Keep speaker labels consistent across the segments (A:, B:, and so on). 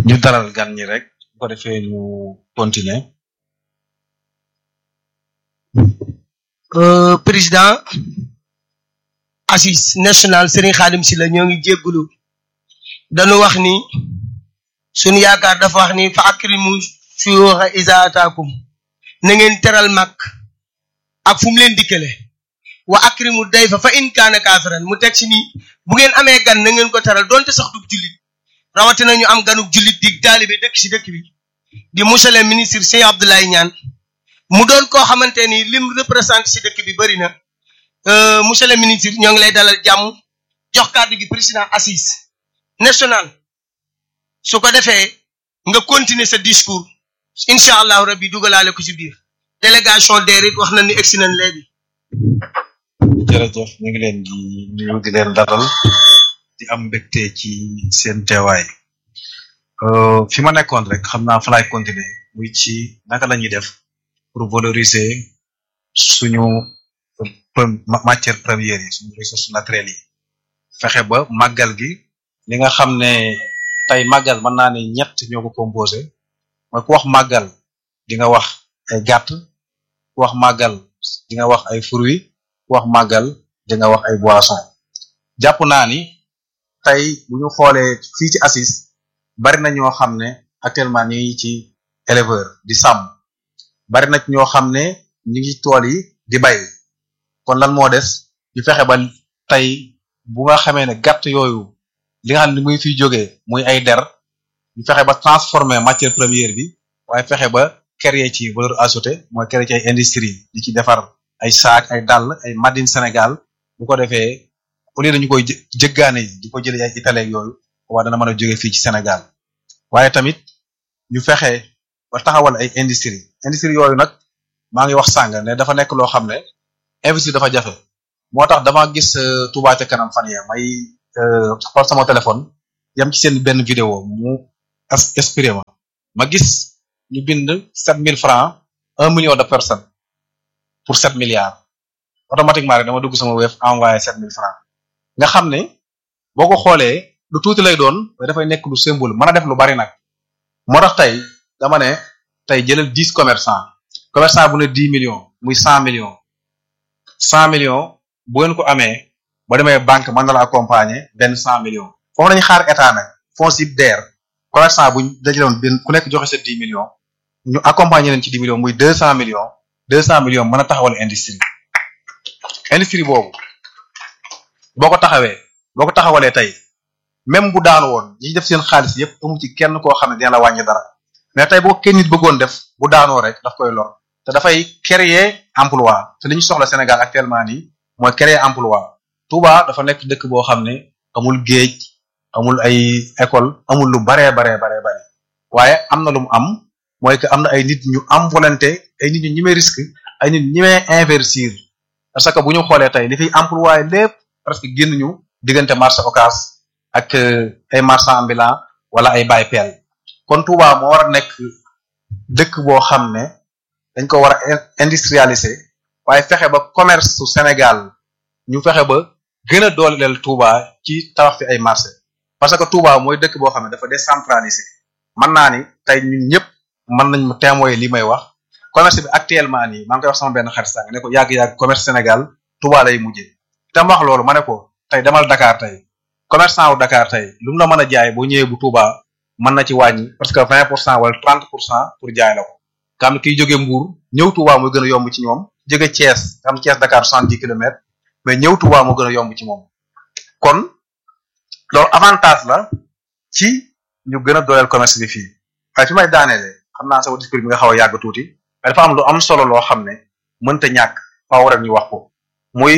A: ñu dalal gan ñi rek bu ko defee ñu continuer
B: Euh, président assis national Serigne Khadim Sylla ñoo ngi jéggulu dañu wax ni suñu yaakaar dafa wax ni fa akrimu suyuxa isa ataakum na ngeen teral mag ak fu mu leen dikkale wa akrimu dayfa fa in kaana kaafiran mu teg ci ni bu ngeen amee gan na ngeen ko teral donte sax du jullit rawatina ñu am ganuk jullit di taalibe dëkk ci dëkk bi di monsieur le ministre Cheikh Abdoulaye Niane mu doon koo xamante ni lim représenté ci dëkk bi bëri na euh, monsieur le ministre ñoo ngi lay dalal jàmm jox kàddu gi président assise national su ko defee nga continuer sa discours incha allahu rabbi dugalaale ko ci biir délégation DER it wax na ni egsi nañ léegi.
A: jërëjëf ñu ngi leen di nuyu di leen dalal di am mbégte ci seen teewaay Euh, fi ma nekkoon rek xam naa fa laay continuer muy ci naka la ñuy def pour valoriser suñu pre- ma- matière première yi suñu ressources naturelles yi fexe ba màggal gi li nga xam ne tey màggal mën naa ne ñett ñoo ko composé mooy ku wax màggal di nga wax ay gàtt ku wax màggal di nga wax ay fruits ku wax màggal di nga wax ay boissons jàpp naa ni tey bu ñu xoolee fii ci assis bari na ñoo xam ne actuellement ñu ngi ci éleveur di sàmm bari na ñoo xam ne ñu ngi tool yi di bay kon lan moo des ñu fexe ba tey bu nga xamee ne gàtt yooyu li nga xam ne muy fiy jógee muy ay der ñu fexe ba transformer matière première bi waaye fexe ba créer ci valeur ajoutée mooy créer ci ay industrie di ci defar ay saak ay dàll ay made in Sénégal bu ko defee au lieu dañu koy jë jëggaane yi di ko jëlee ay Italie yooyu waa dana mën a jóge fii ci Sénégal waaye tamit ñu fexe ba taxawal ay industrie industrie yooyu nag maa ngi wax sàng ne dafa nekk loo xam ne investir dafa jafe moo tax dama gis euh, Touba ca kanam fan ya may euh, xool sama téléphone yam ci seen benn vidéo mu as inspiré ma ma gis ñu bind sept mille francs un million de personnes pour sept milliards automatiquement rek dama dugg sama web envoyé sept mille francs nga xam ne boo ko xoolee lu tuuti lay doon mais dafay nekk lu symbole mën a def lu bari nag moo tax tey dama ne tey jëlal dix commerçant commerçant bu ne dix millions muy cent millions cent millions bu ngeen ko amee ba demee banque mën na la accompagner benn cent millions foofu lañu xaar état nag fonds yëpp DER commerçant buñ dajaloon benn ku nekk joxe sa dix millions ñu accompagner leen ci dix millions muy deux cent millions deux cent millions mën a taxawal industrie industrie boobu boo ko taxawee boo ko taxawalee tey même bu daanu woon ñi def seen xaalis yépp amu ci kenn koo xam ne dina la wàññi dara mais tey boo kenn nit bëggoon def bu daanoo rek daf koy lor te dafay créer emploi te li ñu soxla Sénégal actuellement nii mooy créer emploi Touba dafa nekk dëkk boo xam ne amul géej amul ay école amul lu baree baree baree bare waaye am na lu mu am mooy que am na ay nit ñu am volonté ay nit ñu ñemee risque ay nit ñemee investir parce que bu ñu xoolee tey li fiy emploi lépp presque génn ñu diggante marché Ocass ak ay marchand ambulant wala ay bay peel kon Touba moo war a nekk dëkk boo xam ne dañ ko war a industrialiser waaye fexe ba commerce su Sénégal ñu fexe ba gën a dooleel Touba ci tabax fi ay marché parce que Touba mooy dëkk boo xam ne dafa décentralisé mën naa ni tey ñun ñëpp mën nañ ma témoigner li may wax commerce bi actuellement nii maa ngi koy wax sama benn xarit sànq ne ko yàgg-yàgg commerce Sénégal Touba lay mujjee te ma wax loolu ma ne ko tey demal Dakar tey commerçant wu Dakar tey lu mu la mën a jaay boo ñëwee bu Touba mën na ci wàññi parce que vingt pour cent wala trente pour cent pour jaay la ko nga xam ne kiy jóge Mbour ñëw Touba mooy gën a yomb ci ñoom jóge Thiès nga xam Thiès Dakar soixante dix kilomètres mais ñëw Touba moo gën a yomb ci moom kon loolu avantage la ci ñu gën a dooleel commerce bi fii waaye fi may daaneele xam naa sama discours bi nga xaw a yàgg tuuti mais dafa am lu am solo loo xam ne mënta ñàkk faaw rek ñu wax ko muy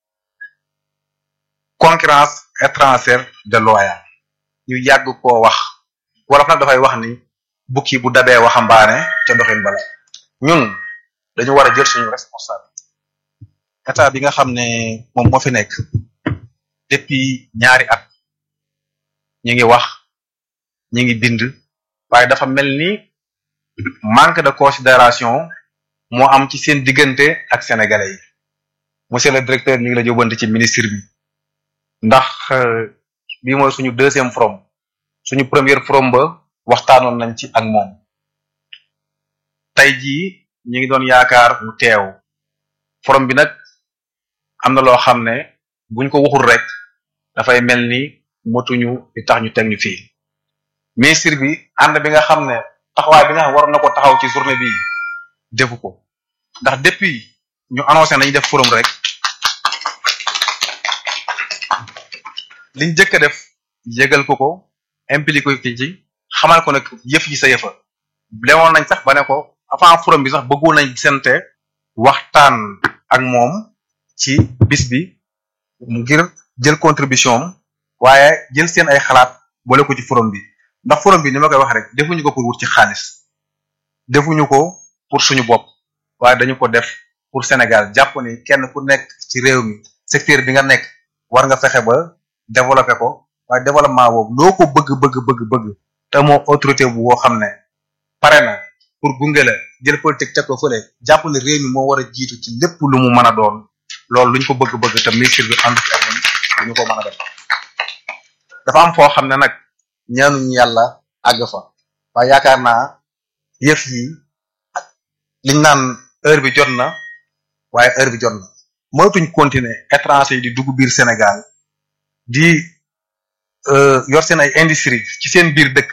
A: concurrence étrangère déloyale ñu yàgg koo wax wolof nag dafay wax ni bukki bu dabee waxambaane ca doxin bala ñun dañu war a jël suñu responsable état bi nga xam ne moom moo fi nekk depuis ñaari at ñu ngi wax ñu ngi bind waaye dafa mel ni manque de considération moo am ci seen diggante ak sénégalais yi monsieur le directeur ñu ngi la jóbante ci ministre bi ndax bii mooy suñu deuxième forum suñu première forum ba waxtaanoon nañ ci ak moom tey jii ñu ngi doon yaakaar mu teew forum bi nag am na loo xam ne buñ ko waxul rek dafay mel ni motuñu di tax ñu teg ñu fii ministre bi ànd bi nga xam ne taxawaay bi nga xam waroon na ko taxaw ci journée bi defu ko ndax depuis ñu annoncé nañu def forum rek liñ jëkk a def yëgal ko ko impliqué ko ci xamal ko nag yëf ji sa yëfa lemoon nañ sax ba ne ko avant forum bi sax bëggoon nañ sente waxtaan ak moom ci bis bi ngir jël contribution am waaye jël seen ay xalaat boole ko ci forum bi ndax forum bi ni ma koy wax rek defuñu ko pour wut ci xaalis defuñu ko pour suñu bopp waaye dañu ko def pour Sénégal jàpp ni kenn ku nekk ci réew mi secteur bi nga nekk war nga fexe ba développer ko waaye développement boobu loo ko bëgg bëgg bëgg bëgg te moo autorité bu woo xam ne pare na pour gunge la jël politique teg ko fële jàpp ne réew mi moo war a jiitu ci lépp lu mu mën a doon loolu luñ ko bëgg-bëgg te ministre bi ànd ci ak ñun duñu ko mën a def dafa am foo xam ne nag ñaanuñu yàlla àgg fa waaye yaakaar naa yëf yi liñ naan heure bi jot na waaye heure bi jot na moytuñ continuer étranger yi di dugg biir Sénégal di yor seen ay industrie ci seen biir dëkk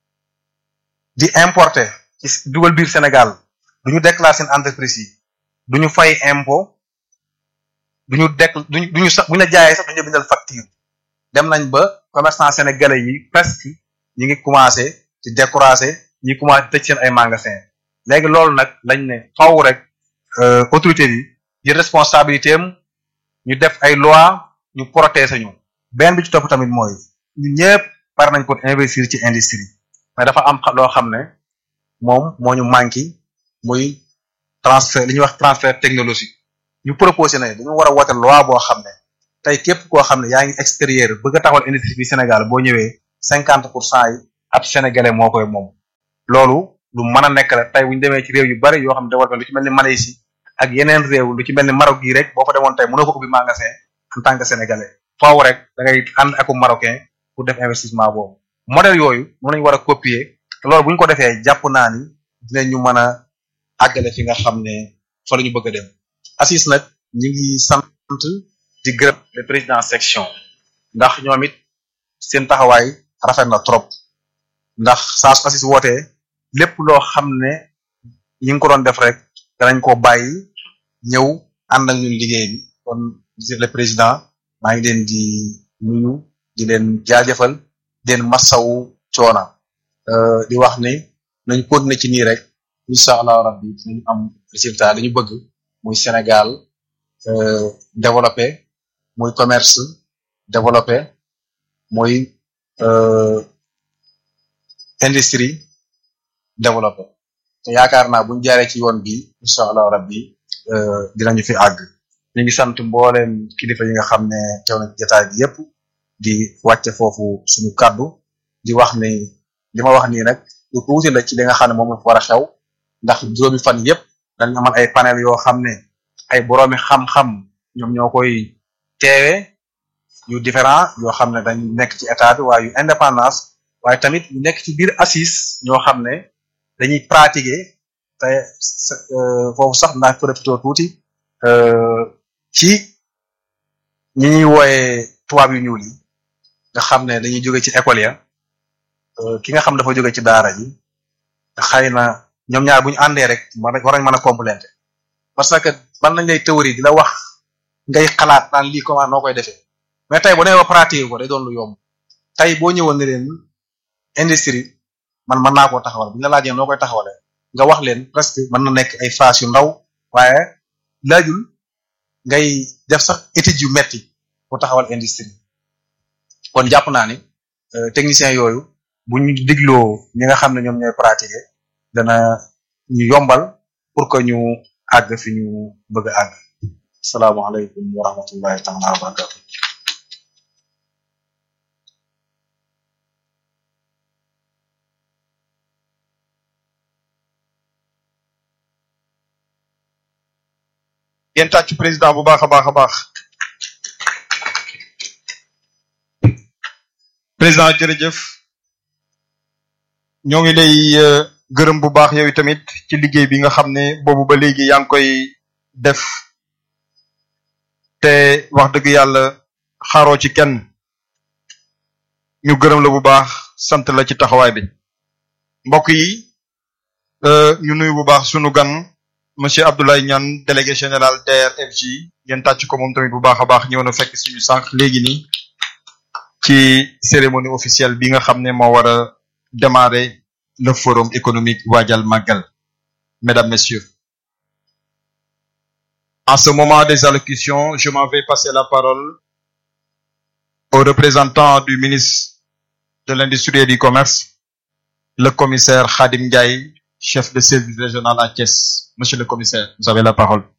A: di importer ci dugal biir Sénégal duñu déclarer seen entreprise yi duñu fay impôt duñu dek duñu duñu sax buñu la jaayee sax duñu bindal facture dem nañ ba commerçant sénégalais yi presque ñi ngi commencé di décourager ñi commencé tëj seen ay magasin léegi loolu nag lañ ne faw rek autorité bi di responsabilité am ñu def ay loi ñu protéger ñu benn bi ci topp tamit mooy ñun ñëpp par nañ pour investir ci industrie mais dafa am loo xam ne moom moo ñu manqué muy transfert li ñuy wax transfert technologique ñu proposé nañ dañu war a wote loi boo xam ne tey képp koo xam ne yaa ngi extérieur bëgg a taxawal industrie bi Sénégal boo ñëwee cinquante pour cent yi ab sénégalais moo koy moom loolu lu mën a nekk la tey bu ñu demee ci réew yu bari yoo xam ne développé lu ci mel ni Malaisie ak yeneen réew lu ci mel ni Maroc gii rek boo fa demoon tey mënoo ko ubbi magasin en tant que sénégalais faaw rek da ngay ànd ak marocain pour def investissement boobu modèle yooyu mën nañu war a copier te loolu bu ñu ko defee jàpp naa ni dinañu mën a àggale fi nga xam ne fa la ñu bëgg a dem assis nag ñi ngi sant di gërëm le président section ndax ñoom it seen taxawaay rafet na trop ndax saa su assis wootee lépp loo xam ne ñi ngi ko doon def rek danañ ko bàyyi ñëw ànd ak ñun liggéey bi kon monsieur le président maa ngi leen di nuyu di leen jaajëfal di leen massawu coona di wax ni nañ continuer ci nii rek incha allah rabbi dinañ am résultat li ñu bëgg muy Sénégal développé muy commerce développé muy industrie développé te yaakaar naa buñ jaaree ci yoon bi incha allah rabbi dinañu fi àgg ñu ngi sant mbooleem kilifa yi nga xam ne teew na ci jotaay bi yépp di wàcce foofu suñu kàddu di wax ni li ma wax nii nag lu tuuti la ci li nga xam ne moom la war a xew ndax juróomi fan yépp dañ amal ay panel yoo xam ne ay boroomi xam-xam ñoom ñoo koy teewe yu différent yoo xam ne dañ nekk ci état bi waaye yu indépendance waaye tamit ñu nekk ci biir assise ñoo xam ne dañuy pratiquer te foofu sax naa profité tuuti ci ñi ñuy wooyee tubaab yu ñuul yi nga xam ne dañuy jóge ci école ya ki nga xam dafa jóge ci daara ji xëy na ñoom ñaar bu ñu àndee rek war nañ mën a compléter parce que ban nañ lay théorie di la wax ngay xalaat naan lii comment noo koy defee mais tey bu nee ba pratique ko day doon lu yomb tey boo ñëwoon ne leen industrie man mën naa koo taxawal bu ñu la laajee noo koy taxawale nga wax leen presque mën na nekk ay phrases yu ndaw waaye laajul ngay def sax études yu metti pour taxawal industrie kon jàpp naa ni technicien yooyu bu ñu digloo ñi nga xam ne ñoom ñooy pratiquer dana ñu yombal pour que ñu àgg fi ñu bëgg a àgg salaamaaleykum wa rahmatullahi taala wa barakatu
C: ngeen tàcc président bu baax a baax a baax président jërëjëf ñoo ngi lay gërëm bu baax yow tamit ci liggéey bi nga xam ne boobu ba léegi yaa ngi koy def te wax dëgg yàlla xaaroo ci kenn ñu gërëm la bu baax sant la ci taxawaay bi mbokk yi ñu nuyu bu baax sunu gan monsieur Abdoulaye Niane délégué général DRFJ ngeen tàcc ko moom tamit bu baax a baax ñëw na fekk suñu sànq léegi nii ci cérémonie officielle bi nga xam ne moo war a démarrer le forum économique Waajal Magal mesdames messieurs en ce moment des allocutions je m'en vais passer la parole au représentant du ministre de l'industrie et du commerce le commissaire Khadim Ndiaye chef de service régional à Thiès monsieur le commissaire vous avez la parole